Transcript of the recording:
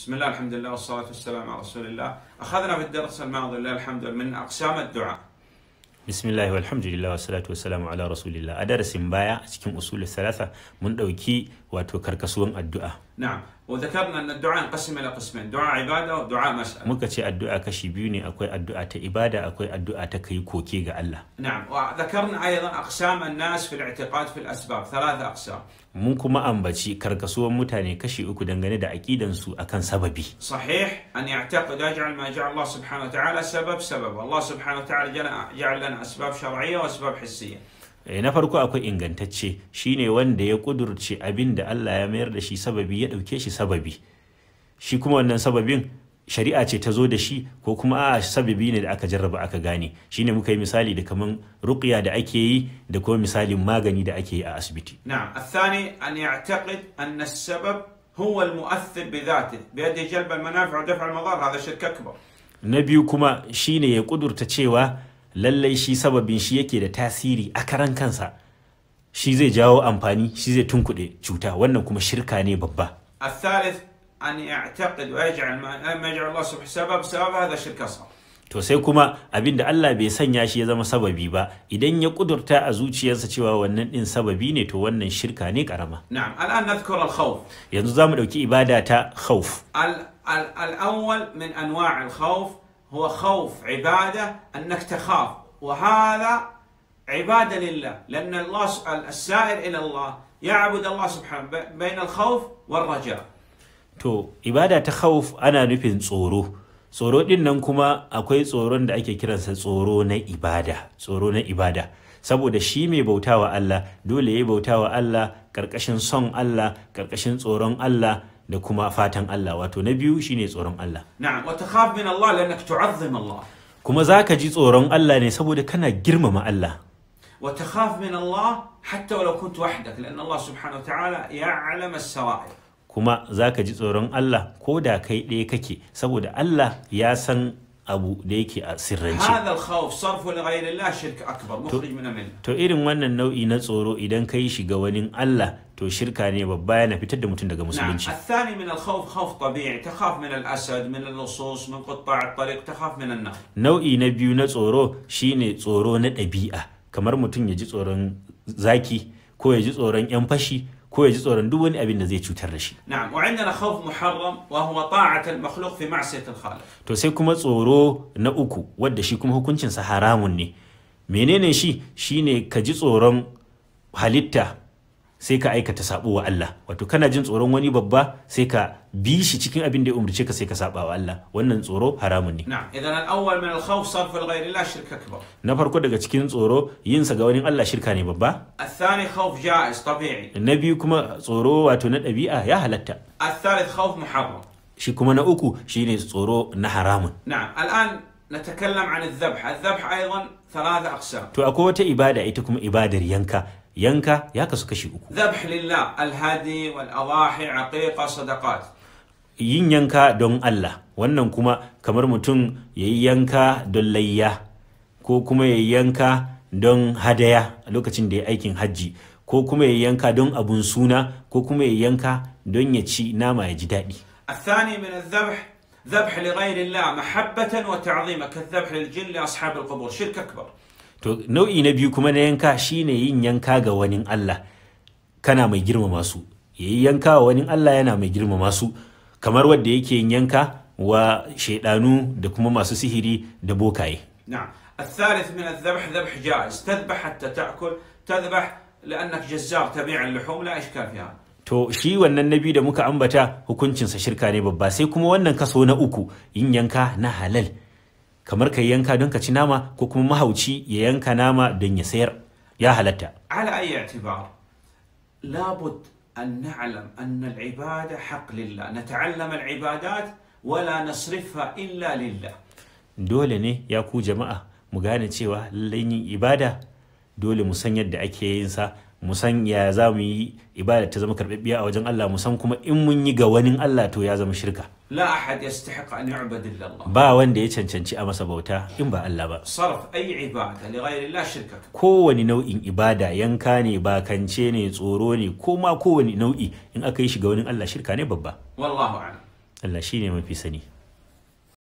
بسم الله الحمد لله والصلاة والسلام على رسول الله أخذنا في الدرس الماضي لله الحمد من أقسام الدعاء bismillah walhamdulillah wa salatu wa salamu ala rasulillah a darasin baya a cikin usulul salasa mun ɗauki wato karkasuwan addu'a نعم وذكرنا أن الدعاء ينقسم إلى قسمين دعاء عبادة ودعاء مسألة muka ce addu'a kashi biyu ne akwai addu'a ta ibada akwai addu'a ta kai koke ga Allah نعم وذكرنا أيضا أقسام الناس في الاعتقاد في الأسباب ثلاثة أقسام mun kuma ambaci karkasuwan mutane kashi uku dangane da aƙidansu akan sababi صحيح أن يعتقد ويجعل ما جعل الله سبحانه وتعالى سبب سبب الله سبحانه وتعالى جعل- جعل لنا أسباب شرعية وأسباب حسية Eh, na farko akwai ingantacce shine wanda ya kudurce abin da Allah ya mayar da shi sababi ya ɗauke shi sababi shi kuma wannan sababin shari'a ce ta zo da shi ko kuma a sababi ne da aka jarraba aka gane shine muka yi misali da kaman ruqya da ake yi da kuma misalin magani da ake yi a asibiti نعم الثاني أن يعتقد أن السبب هو المؤثر بذاته بيده جلب المنافع ودفع المضار هذا شرك أكبر na biyu kuma shine ya kudurta cewa lallai shi sababin shi yake da tasiri a karan kansa shi zai jawo amfani shi zai tunkuɗe cuta wannan kuma shirka ne babba الثالث أن يعتقد ويجعل ما ما يجعل الله سبحانه سبب سبب هذا شرك أصغر to sai kuma abin da Allah bai sanya shi ya zama sababi ba idan ya kudurta a zuciyarsa cewa wannan din sababi ne to wannan shirka ne karama نعم الآن نذكر الخوف yanzu za mu ɗauki ibada ta khauf ال- ال- الأول من أنواع الخوف هو خوف عبادة أنك تخاف وهذا عبادة لله لأن الله س- السائر إلى الله يعبد الله سبحانه ب- بين الخوف والرجاء to ibada ta khauf ana nufin tsoro tsoro din nan kuma akwai tsoron da ake kiransa tsoro na ibada tsoro na ibada saboda shi mai bautawa Allah dole ya bautawa Allah karkashin son Allah karkashin tsoron Allah da kuma fatan Allah wato na biyu shine tsoron Allah نعم وتخاف من الله لأنك تعظم الله kuma za ka ji tsoron Allah ne saboda kana girmama Allah وتخاف من الله حتى ولو كنت وحدك لأن الله سبحانه وتعالى يعلم السرائر kuma za ka ji tsoron Allah ko da kai ɗaya kake saboda Allah ya san abu da yake a sirrance هذا الخوف صرفه لغير الله شرك أكبر مخرج من الملة to irin wannan nau'i na tsoro idan ka yi shiga wani Allah to shirka ne babba yana fitar da mutum daga نعم musulunci الثاني من الخوف خوف طبيعي تخاف من الأسد من اللصوص من قطاع الطريق تخاف من النار nau'i na biyu na tsoro shine tsoro na ɗabi'a kamar mutum ya ji tsoron zaki ko ya ji tsoron 'yan fashi ko ya ji tsoron duk wani abin da zai cutar da shi نعم وعندنا خوف محرم وهو طاعة المخلوق في معصية الخالق to sai kuma tsoro na uku wadda shi kuma hukuncinsa haramun ne menene shi shine ka ji tsoron halitta sai ka aikata sabo wa Allah wato kana jin tsoron wani babba sai ka bi shi cikin abin da ya umarce ka sai ka saba wa Allah wannan tsoro haramun ne نعم إذا الأول من الخوف صرف لغير الله شرك أكبر na farko daga cikin tsoro yin sa ga wani Allah shirka ne babba الثاني خوف جائز طبيعي na biyu kuma tsoro wato na ɗabi'a ya halatta الثالث خوف محرم shi kuma na uku shine tsoro na haramun نعم الآن نتكلم عن الذبح الذبح أيضا ثلاثة أقسام to akwai wata ibada ita kuma ibadar yanka yanka ya kasu kashi uku ذبح لله الهدي والأضاحي عقيقة صدقات yin yanka don Allah wannan kuma kamar mutum ya yi yanka don layya ko kuma ya yi yanka don hadaya a lokacin da ya aikin hajji ko kuma ya yi yanka don abun suna ko kuma ya yi yanka don ya ci nama ya ji daɗi الثاني من الذبح ذبح لغير الله محبة وتعظيما كالذبح للجن لأصحاب القبور شرك أكبر to nau'i na biyu kuma na yanka shine yin yanka ga wani Allah kana mai girmama su ya yi yanka wa wani Allah yana mai girmama su kamar wadda yake yin yanka wa shaidanu da kuma masu sihiri da bokaye نعم الثالث من الذبح ذبح جائز تذبح حتى تأكل تذبح لأنك جزار تبيع اللحوم لا إشكال في هذا To shi wannan na biyu da muka ambata hukuncinsa shirka ne babba sai kuma wannan kaso na uku yin yanka na halal kamar ka yi yanka don ka ci nama ko kuma mahauci ya yanka nama don ya sayar ya halatta على أي اعتبار لابد أن نعلم أن العبادة حق لله نتعلم العبادات ولا نصرفها إلا لله dole ne ya ku jama'a mu gane cewa lallai yin ibada dole mu san yadda ake yin sa mu san ya za mu yi ibada ta zama karɓaɓɓiya a wajen Allah mu san kuma in mun yi ga wani Allah to ya zama shirka لا أحد يستحق أن يعبد إلا الله ba wanda ya cancanci a masa bauta in ba Allah ba صرف أي عبادة لغير الله شرك أكبر. kowane nau'in ibada yanka ne bakance ne tsoro ne ko ma kowane nau'i in aka yi shiga wani Allah shirka ne babba والله أعلم Allah shine mafi sani